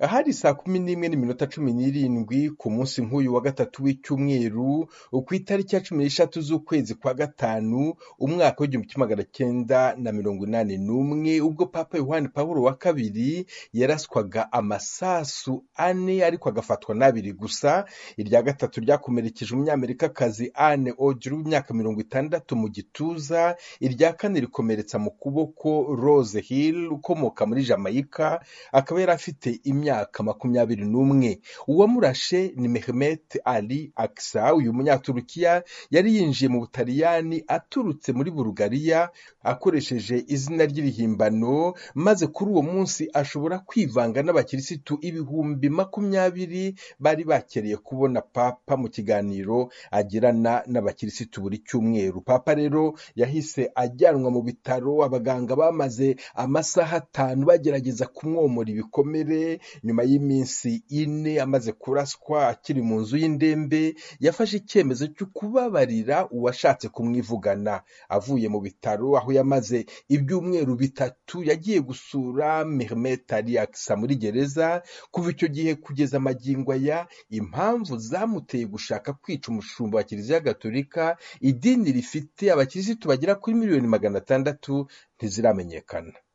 Hari saa kumi n'imwe n'iminota cumi n'irindwi ku munsi nk'uyu wa gatatu w'icyumweru, ku itariki ya cumi n'eshatu z'ukwezi kwa gatanu, umwaka w'igihumbi kimwe magana cyenda na mirongo inani n'umwe, ubwo Papa Yohani Pawulo wa kabiri yaraswaga amasasu ane ariko agafatwa n'abiri gusa, irya gatatu ryakomerekeje umunyamerikakazi Anne Ogier w'imyaka mirongo itandatu mu gituza, irya kane rikomeretsa mu kuboko Rose Hill ukomoka muri Jamaica, akaba yari afite imyaka makumyabiri n'umwe. Uwamurashe ni Mehmet Ali Aksa, uyu munyaturukiya yari yinjiye mu Butaliyani aturutse muri Bulugariya akoresheje izina ry'irihimbano, maze kuri uwo munsi ashobora kwivanga n'abakirisitu ibihumbi makumyabiri bari bakereye kubona Papa mu kiganiro agirana n'abakirisitu buri cyumweru. Papa rero yahise ajyanwa mu bitaro, abaganga bamaze amasaha atanu bagerageza kumwomora ibikomere, nyuma y'iminsi ine amaze kuraswa akiri mu nzu y'indembe, yafashe icyemezo cyo kubabarira uwashatse kumwivugana. Avuye mu bitaro aho yamaze ibyumweru bitatu, yagiye gusura Mehmet Ali Aksa muri gereza, kuva icyo gihe kugeza amagingo aya, impamvu zamuteye gushaka kwica umushumba wa Kiliziya Gatolika, idini rifite abakirisitu bagera kuri miliyoni magana atandatu, ntiziramenyekana.